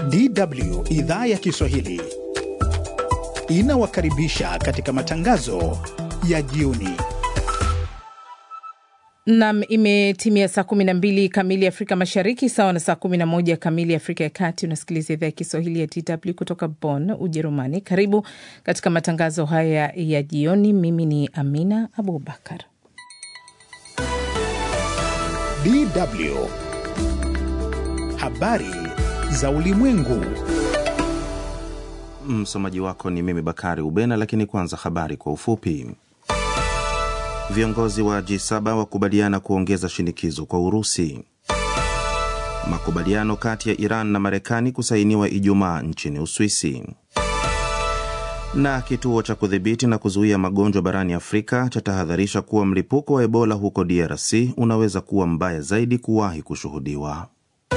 DW idhaa ya Kiswahili inawakaribisha katika matangazo ya jioni. Nam, imetimia saa 12 kamili Afrika Mashariki, sawa na saa 11 kamili Afrika ya Kati. Unasikiliza idhaa ya Kiswahili ya DW kutoka Bonn, Ujerumani. Karibu katika matangazo haya ya jioni. Mimi ni Amina Abubakar. DW habari za ulimwengu. Msomaji wako ni mimi Bakari Ubena, lakini kwanza habari kwa ufupi. Viongozi wa G7 wakubaliana kuongeza shinikizo kwa Urusi. Makubaliano kati ya Iran na Marekani kusainiwa Ijumaa nchini Uswisi. Na kituo cha kudhibiti na kuzuia magonjwa barani Afrika chatahadharisha kuwa mlipuko wa Ebola huko DRC unaweza kuwa mbaya zaidi kuwahi kushuhudiwa.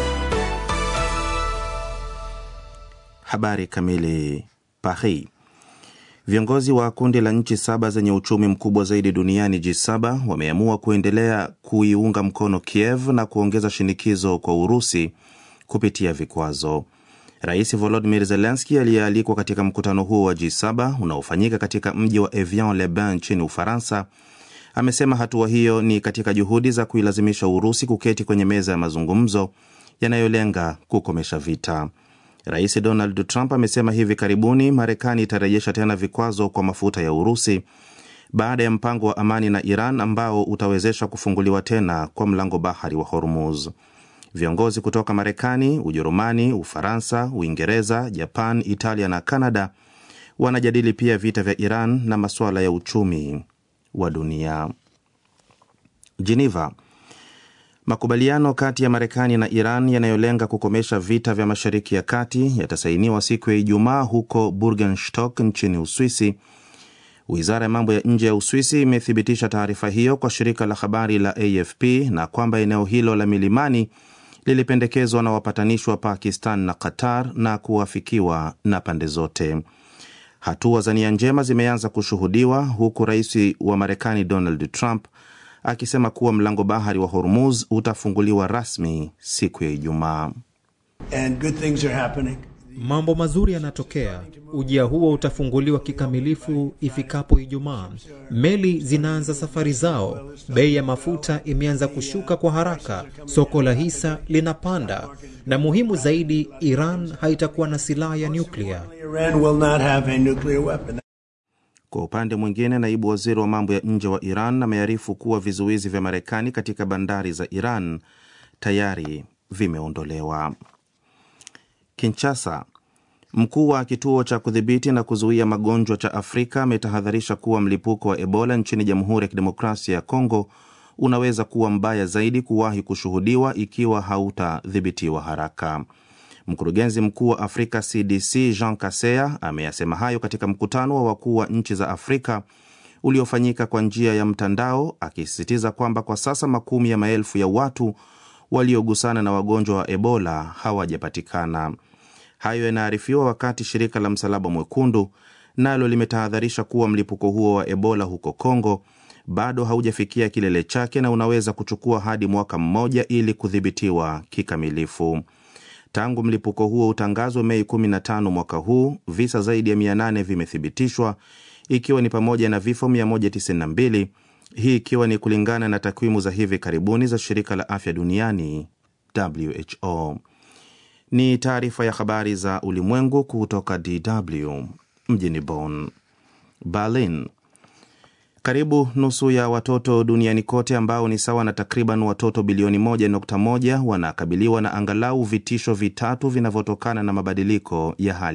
Habari kamili. Paris. Viongozi wa kundi la nchi saba zenye uchumi mkubwa zaidi duniani G7 wameamua kuendelea kuiunga mkono Kiev na kuongeza shinikizo kwa Urusi kupitia vikwazo. Rais Volodymyr Zelensky aliyealikwa katika mkutano huo wa G7 unaofanyika katika mji wa Evian-le-Bain nchini Ufaransa amesema hatua hiyo ni katika juhudi za kuilazimisha Urusi kuketi kwenye meza ya mazungumzo yanayolenga kukomesha vita. Rais Donald Trump amesema hivi karibuni Marekani itarejesha tena vikwazo kwa mafuta ya Urusi baada ya mpango wa amani na Iran ambao utawezesha kufunguliwa tena kwa mlango bahari wa Hormuz. Viongozi kutoka Marekani, Ujerumani, Ufaransa, Uingereza, Japan, Italia na Kanada wanajadili pia vita vya Iran na masuala ya uchumi wa dunia. Geneva. Makubaliano kati ya Marekani na Iran yanayolenga kukomesha vita vya Mashariki ya Kati yatasainiwa siku ya Ijumaa huko Burgenstock nchini Uswisi. Wizara ya mambo ya nje ya Uswisi imethibitisha taarifa hiyo kwa shirika la habari la AFP na kwamba eneo hilo la milimani lilipendekezwa na wapatanishi wa Pakistan na Qatar na kuafikiwa na pande zote. Hatua za nia njema zimeanza kushuhudiwa huku rais wa Marekani Donald Trump akisema kuwa mlango bahari wa Hormuz utafunguliwa rasmi siku ya Ijumaa. Mambo mazuri yanatokea. Ujia huo utafunguliwa kikamilifu ifikapo Ijumaa. Meli zinaanza safari zao, bei ya mafuta imeanza kushuka kwa haraka, soko la hisa linapanda, na muhimu zaidi, Iran haitakuwa na silaha ya nyuklia. Kwa upande mwingine, naibu waziri wa mambo ya nje wa Iran amearifu kuwa vizuizi vya Marekani katika bandari za Iran tayari vimeondolewa. Kinshasa, mkuu wa kituo cha kudhibiti na kuzuia magonjwa cha Afrika ametahadharisha kuwa mlipuko wa Ebola nchini Jamhuri ya Kidemokrasia ya Kongo unaweza kuwa mbaya zaidi kuwahi kushuhudiwa ikiwa hautadhibitiwa haraka. Mkurugenzi mkuu wa Afrika CDC Jean Kaseya ameyasema hayo katika mkutano wa wakuu wa nchi za Afrika uliofanyika kwa njia ya mtandao, akisisitiza kwamba kwa sasa makumi ya maelfu ya watu waliogusana na wagonjwa wa Ebola hawajapatikana. Hayo yanaarifiwa wakati shirika la Msalaba Mwekundu nalo limetahadharisha kuwa mlipuko huo wa Ebola huko Kongo bado haujafikia kilele chake na unaweza kuchukua hadi mwaka mmoja ili kudhibitiwa kikamilifu. Tangu mlipuko huo utangazwe Mei 15 mwaka huu, visa zaidi ya 800 vimethibitishwa ikiwa ni pamoja na vifo 192, hii ikiwa ni kulingana na takwimu za hivi karibuni za shirika la afya duniani WHO. Ni taarifa ya habari za ulimwengu kutoka DW mjini Bonn. Berlin. Karibu nusu ya watoto duniani kote ambao ni sawa na takriban watoto bilioni 1.1 wanakabiliwa na angalau vitisho vitatu vinavyotokana na mabadiliko ya hali